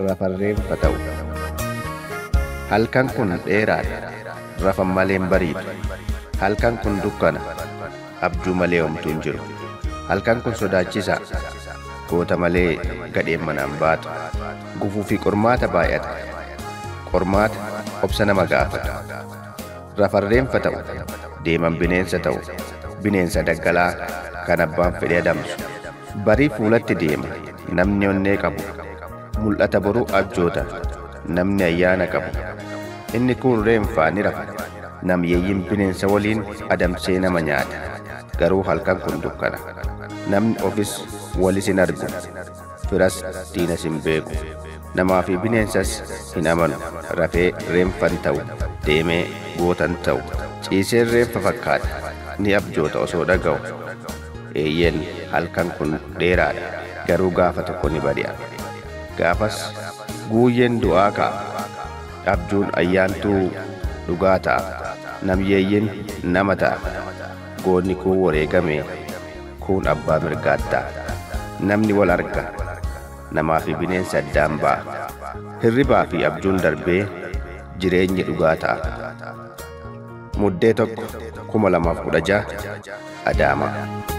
rafarreenfa ta'u. Halkan kun dheeraadha, rafan malee hin bariidu. Halkan kun dukkana, abjuu malee homtuu hin jiru. Halkan kun sodaachisaa, goota malee gadheen manaan baatu. Gufuu fi qormaata baay'ata. Qormaata obsa nama gaafatu. Rafarreenfa ta'u, deeman bineensa ta'u, bineensa daggalaa kan abbaan fedhee adamsu. Barii fuulatti deema, namni onnee qabu. Mul'ata boruu abjoota, namni ayyaana qabu. Inni kun reenfaa ni rafa. Namyeeyyiin bineensa waliin adamsee nama nyaata. Garuu halkan kun dukkana. Namni ofis walis hin argu. Firas diinas hin beeku. Namaa fi bineensas hin amanu. Rafee reenfan ta'u, deemee gootan ta'u. Ciiseen reenfa fakkaata. Ni abjoota osoo dhaga'u. Eeyyeen halkan kun dheeraadha. Garuu gaafa tokko ni bari'a. Gaafas guuyyeen du'aa ka'a. Abjuun ayyaantuu dhugaa ta'a. Namyeeyyiin nama ta'a. Goonni kun wareegame kun abbaa mirgaattaa. Namni wal arga. Namaa fi bineensa addaan ba'a. Hirribaa fi abjuun darbee jireenyi dhugaa ta'a. Muddee tokko kuma lamaaf kudha ja'a Adaamaa.